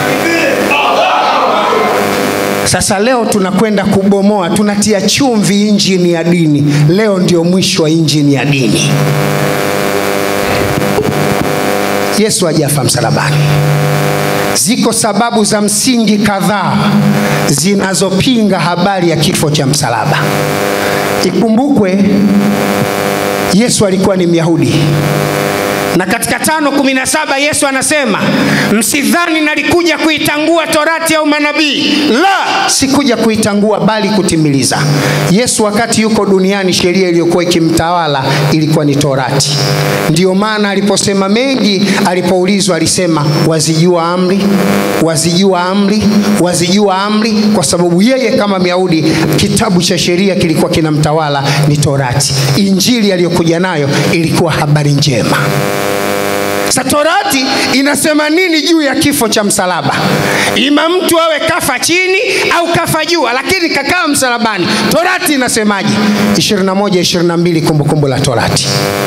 sasa leo tunakwenda kubomoa tunatia chumvi injini ya dini leo ndio mwisho wa injini ya dini yesu hajafa msalabani ziko sababu za msingi kadhaa zinazopinga habari ya kifo cha msalaba ikumbukwe yesu alikuwa ni myahudi na katika tano kumi na saba yesu anasema msidhani nalikuja kuitangua torati au manabii la sikuja kuitangua bali kutimiliza yesu wakati yuko duniani sheria iliyokuwa ikimtawala ilikuwa ni torati ndiyo maana aliposema mengi alipoulizwa alisema wazijua amri wazijua amri wazijua amri kwa sababu yeye kama myahudi kitabu cha sheria kilikuwa kinamtawala ni torati injili aliyokuja nayo ilikuwa habari njema sa torati inasema nini juu ya kifo cha msalaba ima mtu awe kafa chini au kafa jua lakini kakaa msalabani torati inasemaje 21 22 kumbukumbu la torati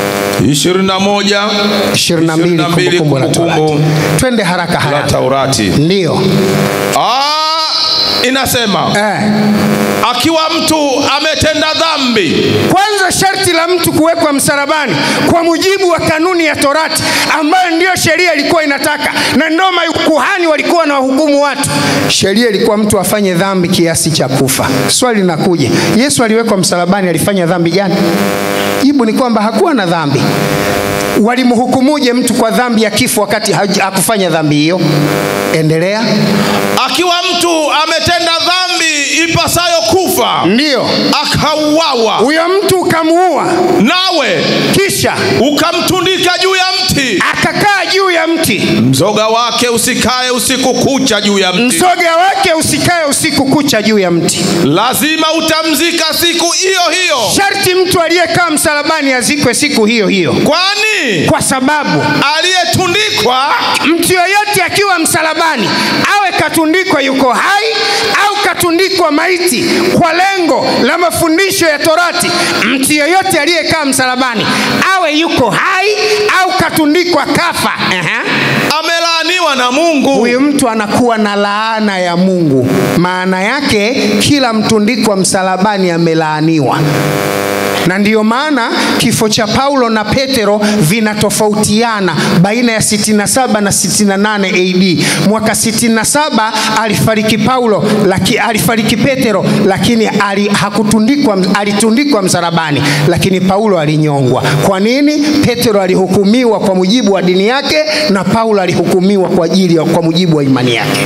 21 22 kumbukumbu la torati twende haraka la haraka taurati ndio Ah, inasema eh. akiwa mtu ametenda dhambi kwanza sharti la mtu kuwekwa msalabani kwa mujibu wa kanuni ya torati ambayo ndiyo sheria ilikuwa inataka na ndo makuhani walikuwa na wahukumu watu sheria ilikuwa mtu afanye dhambi kiasi cha kufa swali linakuja yesu aliwekwa msalabani alifanya dhambi gani jibu ni kwamba hakuwa na dhambi walimhukumuje mtu kwa dhambi ya kifo wakati haj- hakufanya dhambi hiyo endelea akiwa mtu ametenda dhambi ipasayo kufa ndiyo akauawa huyo mtu ukamuua nawe kisha ukamtundika juu ya mti akakaa juu ya mti mzoga wake usikae usiku kucha juu ya mti mzoga wake usikae usiku kucha juu ya mti lazima utamzika siku hiyo hiyo sharti mtu aliyekaa msalabani azikwe siku hiyo hiyo kwani kwa sababu aliyetundikwa mtu yoyote akiwa msalabani awe katundikwa yuko hai au katundikwa maiti kwa lengo la mafundisho ya torati mtu yoyote aliyekaa msalabani awe yuko hai au katundikwa kafa Aha. amelaaniwa na mungu huyu mtu anakuwa na laana ya mungu maana yake kila mtundikwa msalabani amelaaniwa na ndiyo maana kifo cha paulo na petero vinatofautiana baina ya 67 na 68 ad mwaka 67 alifariki paulo laki, alifariki petero lakini ali, hakutundikwa alitundikwa msalabani lakini paulo alinyongwa kwa nini petero alihukumiwa kwa mujibu wa dini yake na paulo alihukumiwa kwa ajili ya kwa mujibu wa imani yake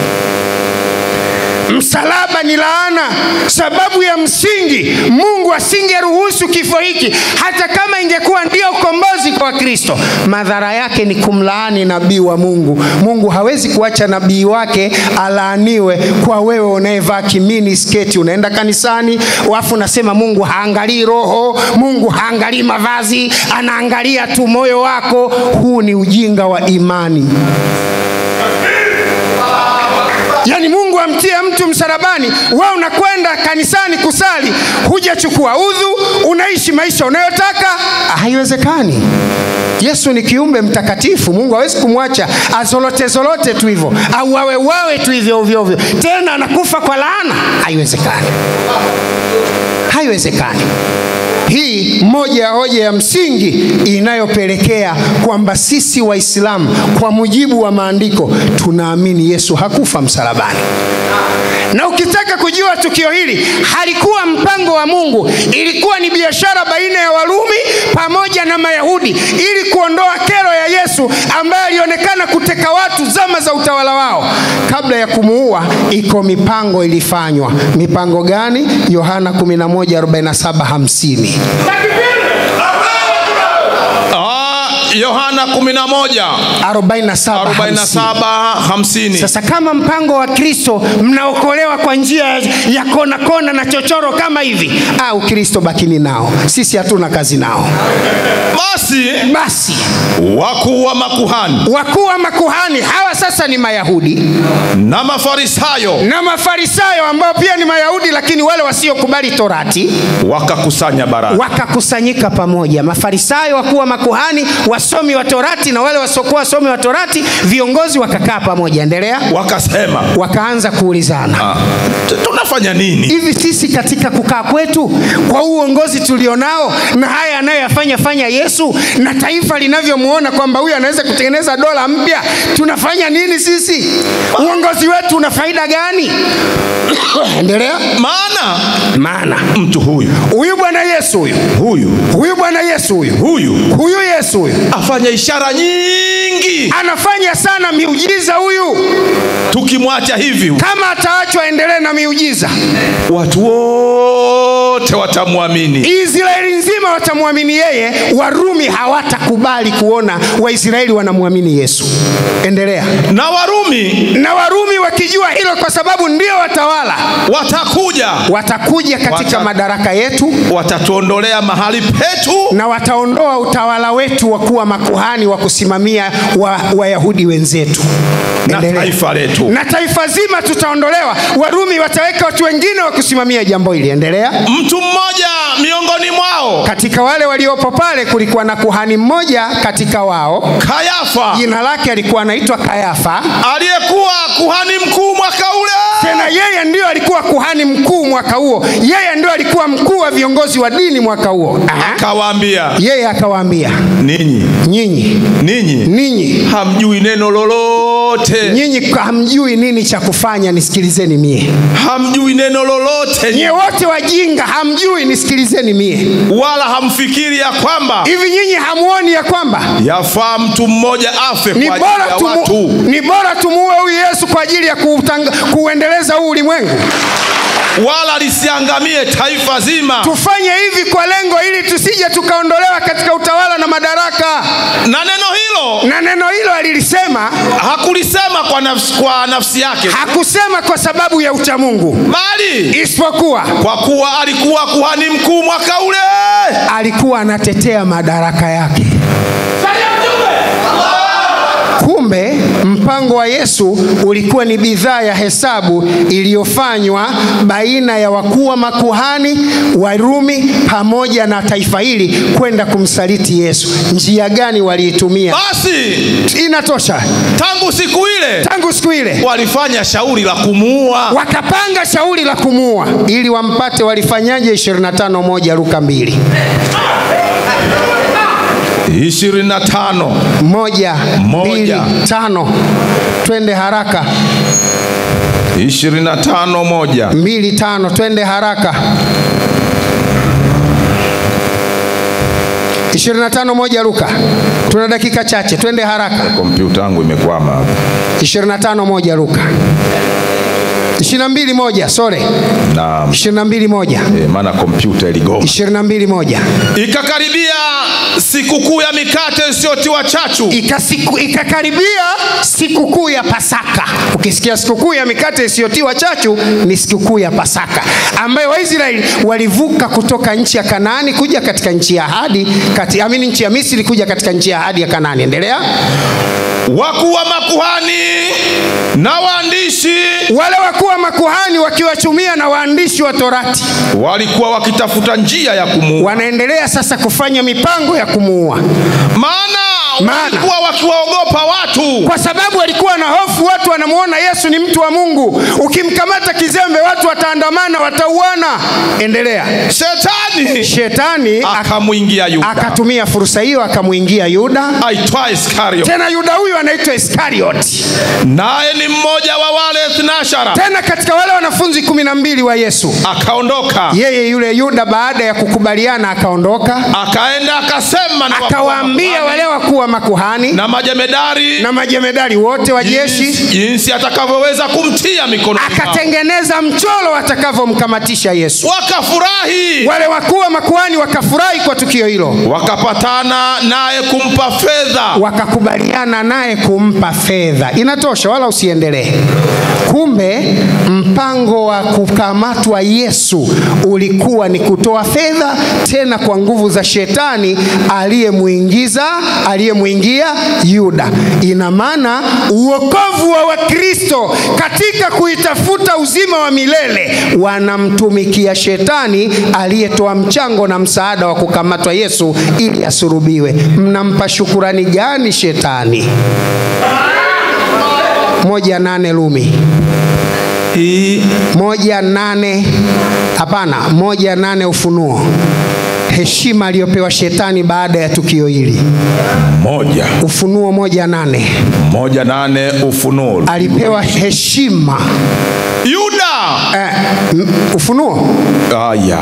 msalaba ni laana sababu ya msingi mungu asingeruhusu kifo hiki hata kama ingekuwa ndio ukombozi kwa kristo madhara yake ni kumlaani nabii wa mungu mungu hawezi kuacha nabii wake alaaniwe kwa wewe unayevaa kimini sketi unaenda kanisani wafu unasema mungu haangalii roho mungu haangalii mavazi anaangalia tu moyo wako huu ni ujinga wa imani yaani mungu amtie mtu msalabani we unakwenda kanisani kusali hujachukua udhu unaishi maisha unayotaka haiwezekani yesu ni kiumbe mtakatifu mungu hawezi kumwacha azolote zolote tu hivyo au wawe wawe tu hivyo ovyo ovyo tena anakufa kwa laana haiwezekani haiwezekani hii moja ya hoja ya msingi inayopelekea kwamba sisi waislamu kwa mujibu wa maandiko tunaamini yesu hakufa msalabani na ukitaka kujua tukio hili halikuwa mpango wa mungu ilikuwa ni biashara baina ya warumi pamoja na mayahudi ili kuondoa kero ya yesu ambaye alionekana kuteka watu zama za utawala wao kabla ya kumuua iko mipango ilifanywa mipango gani yohana 11:47 50 Ah, yohana 11 47 47 50 Sasa kama mpango wa Kristo mnaokolewa kwa njia ya kona kona na chochoro kama hivi, ah, Ukristo bakini nao, sisi hatuna kazi nao. basi Basi wakuu wa makuhani wakuu wa makuhani hawa sasa ni Mayahudi na mafarisayo na Mafarisayo ambao pia ni Mayahudi, lakini wale wasiokubali Torati wakakusanya baraza wakakusanyika pamoja. Mafarisayo, wakuu wa makuhani, wasomi wa Torati na wale wasiokuwa wasomi wa Torati, viongozi wakakaa pamoja. Endelea. wakasema Wakaanza kuulizana ah, t- tunafanya nini hivi sisi katika kukaa kwetu kwa huu uongozi tulionao na haya anayoyafanya fanya Yesu na taifa linavyomuona kwamba huyu anaweza kutengeneza dola mpya, tunafanya nini sisi? Uongozi wetu una faida gani? Endelea. maana Maana mtu huyu huyu Bwana Yesu huyu huyu huyu Bwana Yesu huyu huyu huyu Yesu huyu afanya ishara nyingi anafanya sana miujiza huyu. tukimwacha hivi Kama ataachwa endelee na miujiza, watu wote watamwamini Israeli nzima watamwamini yeye, Warumi hawatakubali kuona Waisraeli wanamwamini Yesu. Endelea. na warumi Na Warumi wakijua hilo, kwa sababu ndio watawala, watakuja watakuja katika Wata- madaraka yetu watatuondolea mahali petu na wataondoa utawala wetu wa kuwa makuhani wa kusimamia wa- Wayahudi wenzetu. na Endelea. taifa letu na taifa zima tutaondolewa. Warumi wataweka watu wengine wa kusimamia jambo hili. Endelea. mtu mmoja miongoni mwao Katika wale waliopo pale kulikuwa na kuhani mmoja katika wao, kayafa jina lake alikuwa anaitwa Kayafa. aliyekuwa kuhani mkuu mwaka ule Tena yeye ndio alikuwa kuhani mkuu mwaka huo, yeye ndio alikuwa mkuu wa viongozi wa dini mwaka huo. Aha. kawaambia Yeye akawaambia, ninyi nyinyi ninyi ninyi hamjui neno lolote nyinyi hamjui nini cha kufanya, nisikilizeni mie. hamjui neno lolote Nyie wote wajinga, hamjui, nisikilizeni mie. wala hamfikiri ya kwamba Hivi nyinyi hamuoni ya kwamba yafaa mtu mmoja afe ni kwa ajili bora, ya tumu, watu ni bora tumuue huyu Yesu kwa ajili ya kuutanga, kuuendeleza huu ulimwengu. wala lisiangamie taifa zima Tufanye hivi kwa lengo ili tusije tukaondolewa katika utawala na madaraka. na neno hilo Na neno hilo alilisema, hakulisema kwa nafsi, kwa nafsi yake hakusema kwa sababu ya uchamungu, bali isipokuwa kwa kuwa alikuwa kuhani mkuu mwaka ule alikuwa anatetea madaraka yake. Kumbe mpango wa Yesu ulikuwa ni bidhaa ya hesabu iliyofanywa baina ya wakuu wa makuhani Warumi pamoja na taifa hili kwenda kumsaliti Yesu. Njia gani waliitumia? basi Inatosha. tangu siku ile Tangu siku ile walifanya shauri la kumuua wakapanga shauri la kumuua ili wampate. Walifanyaje? 25 moja Luka mbili 25 moja, Moja. mbili, tano. Twende haraka. 25 moja mbili tano, twende haraka. 25 moja Luka, tuna dakika chache, twende haraka. kompyuta yangu imekwama hapa 25 moja Luka, 22 moja sore, na 22 moja, eh, maana kompyuta iligoma 22 moja. ikakaribia sikukuu ya mikate isiyotiwa chachu Ikasiku, ikakaribia sikukuu ya Pasaka. Ukisikia sikukuu ya mikate isiyotiwa chachu, ni sikukuu ya Pasaka ambayo Waisraeli walivuka kutoka nchi ya Kanaani kuja katika nchi ya ahadi, kati, amini nchi ya Misri kuja katika nchi ya ahadi ya Kanaani. Endelea. wakuu wa makuhani na waandishi Wale wakuu wa makuhani wakiwachumia na waandishi wa Torati walikuwa wakitafuta njia ya kumuua wanaendelea sasa kufanya mipango ya kumuua, maana Maana. walikuwa wakiwaogopa watu kwa sababu walikuwa na hofu. Watu wanamuona Yesu ni mtu wa Mungu, ukimkamata kizembe watu wataandamana, watauana. Endelea. shetani Shetani ak- akamwingia yuda akatumia fursa hiyo akamwingia Yuda. aitwa iskario Tena Yuda huyu anaitwa Iskarioti, naye ni mmoja wa wale thnashara tena katika wale wanafunzi kumi na mbili wa Yesu. akaondoka Yeye yule Yuda baada ya kukubaliana akaondoka, akaenda akasema na wakuu wa akawaambia makuhani wale wakuu wa makuhani na majemedari na majemedari wote wa jeshi, jinsi, jinsi atakavyoweza kumtia mikononi mwao. akatengeneza mchoro atakavyomkamatisha Yesu. wakafurahi Wale wakuu wakuu wa makuhani wakafurahi kwa tukio hilo wakapatana naye kumpa fedha wakakubaliana naye kumpa fedha. Inatosha, wala usiendelee. Kumbe mpango wa kukamatwa Yesu ulikuwa ni kutoa fedha, tena kwa nguvu za shetani aliyemuingiza aliyemwingia Yuda. Ina maana uokovu wa Wakristo katika kuitafuta uzima wa milele wanamtumikia shetani aliyetoa mchango na msaada wa kukamatwa Yesu ili asurubiwe. Mnampa shukurani gani shetani? moja nane Lumi hii moja nane hapana, moja nane Ufunuo, heshima aliyopewa shetani baada ya tukio hili. moja Ufunuo moja nane moja nane ufunuo alipewa heshima yuda eh, m- Ufunuo aya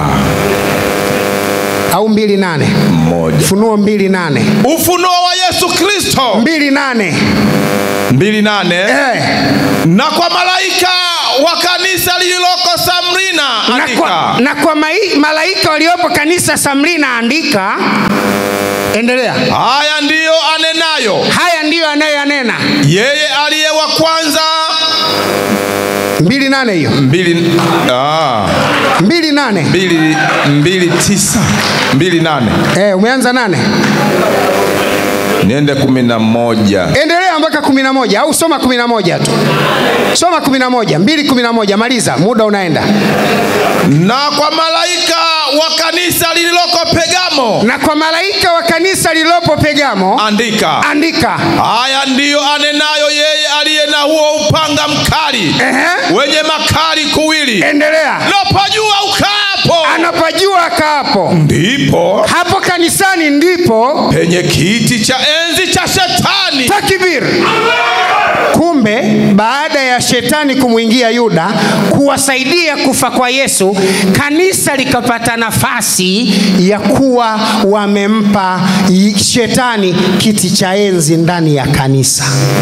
au mbili nane moja Ufunuo mbili nane ufunuo wa yesu kristo mbili nane mbili nane eh, na kwa malaika wa kanisa lililoko samrina na andika kwa, na kwa mai, malaika waliopo kanisa Samrina andika, endelea. haya ndiyo anenayo Haya ndiyo anayoyanena. yeye aliye wa kwanza mbili nane hiyo mbili ah, mbili nane mbili mbili tisa mbili nane eh, umeanza nane niende kumi na moja endelea mpaka kumi na moja au soma kumi na moja tu soma kumi na moja mbili kumi na moja maliza muda unaenda na kwa malaika wa kanisa lililoko pegamo na kwa malaika wa kanisa lililopo pegamo andika andika haya ndiyo anenayo yeye aliye na huo upanga mkali Ehe. wenye makali kuwili endelea napajua ukaapo anapajua akaapo ndipo hapo kanisani ndipo penye kiti cha enzi cha shetani takbir kumbe baada ya shetani kumwingia yuda kuwasaidia kufa kwa yesu kanisa likapata nafasi ya kuwa wamempa y- shetani kiti cha enzi ndani ya kanisa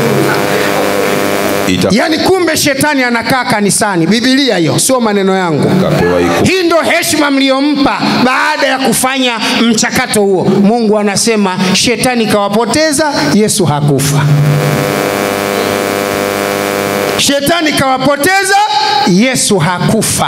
Ita- yaani kumbe shetani anakaa kanisani bibilia hiyo sio maneno yangu Kapewa iku- hii ndo heshima mliyompa baada ya kufanya mchakato huo mungu anasema shetani kawapoteza yesu hakufa shetani kawapoteza yesu hakufa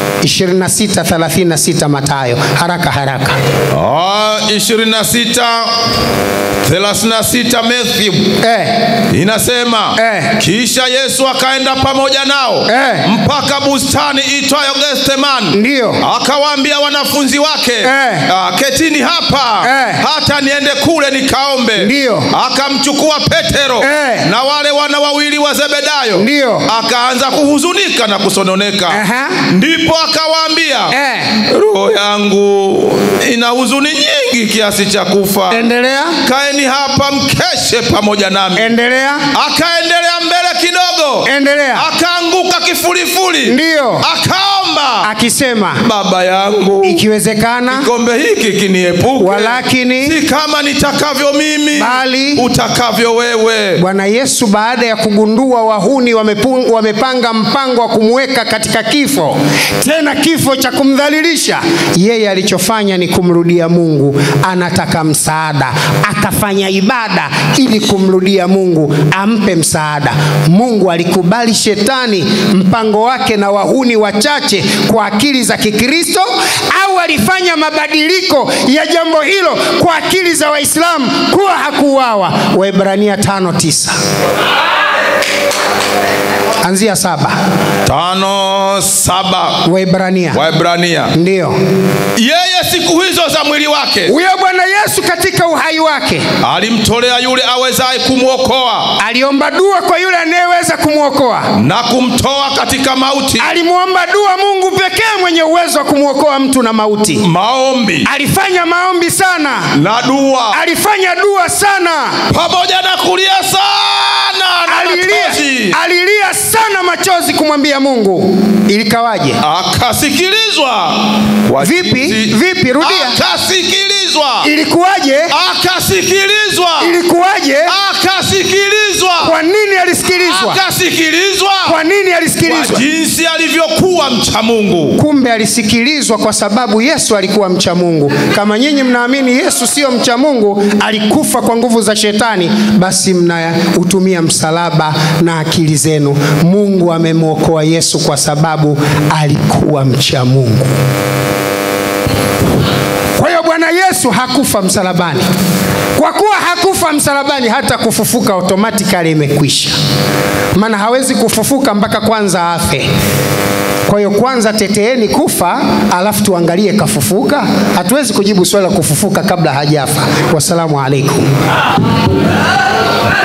2636 matayo haraka haraka Ah, 26 36 Matthew eh, inasema Eh. kisha yesu akaenda pamoja nao Eh. mpaka bustani itwayo gethsemani ndiyo akawaambia wanafunzi wake Eh. ah, ketini hapa Eh. hata niende kule nikaombe Ndiyo. akamchukua petero Eh. na wale wana wawili wa zebedayo Ndiyo. akaanza kuhuzunika na kusononeka Aha. ndipo akawaambia eh, roho yangu ina huzuni nyingi kiasi cha kufa endelea kaeni hapa mkeshe pamoja nami endelea akaendelea mbele kidogo endelea akaanguka kifulifuli ndiyo akaomba akisema baba yangu ikiwezekana kikombe hiki kiniepuke walakini si kama nitakavyo mimi Bali- utakavyo wewe bwana yesu baada ya kugundua wahuni wamepu- wamepanga mpango wa kumweka katika kifo tena kifo cha kumdhalilisha yeye alichofanya ni kumrudia mungu anataka msaada akafanya ibada ili kumrudia mungu ampe msaada mungu alikubali shetani mpango wake na wahuni wachache kwa akili za kikristo au alifanya mabadiliko ya jambo hilo kwa akili za waislamu kuwa hakuuawa waibrania tano tisa anzia saba tano saba waibrania waibrania ndiyo yeye siku hizo za mwili wake huyo bwana yesu katika uhai wake alimtolea yule awezaye kumwokoa aliomba dua kwa yule anayeweza kumwokoa na kumtoa katika mauti alimwomba dua mungu pekee mwenye uwezo wa kumwokoa mtu na mauti maombi alifanya maombi sana na dua alifanya dua sana pamoja na kulia sana na alilia, machozi alilia sana machozi kumwambia mungu ilikawaje akasikilizwa kwa Vipi? jinsi- Vipi? Rudia. akasikilizwa akasikilizwa ilikuwaje akasikilizwa ilikuwaje akasikilizwa kwa nini alisikilizwa akasikilizwa kwa nini kwa alisikilizwa jinsi alivyokuwa mcha mungu kumbe alisikilizwa kwa sababu yesu alikuwa mcha mungu kama nyinyi mnaamini yesu sio mcha mungu alikufa kwa nguvu za shetani basi mnautumia msalaba na akili zenu mungu amemwokoa yesu kwa sababu alikuwa mcha mungu kwa hiyo bwana yesu hakufa msalabani kwa kuwa hakufa msalabani hata kufufuka automatikali imekwisha maana hawezi kufufuka mpaka kwanza afe kwa hiyo kwanza teteeni kufa alafu tuangalie kafufuka hatuwezi kujibu swali la kufufuka kabla hajafa wassalamu alaikum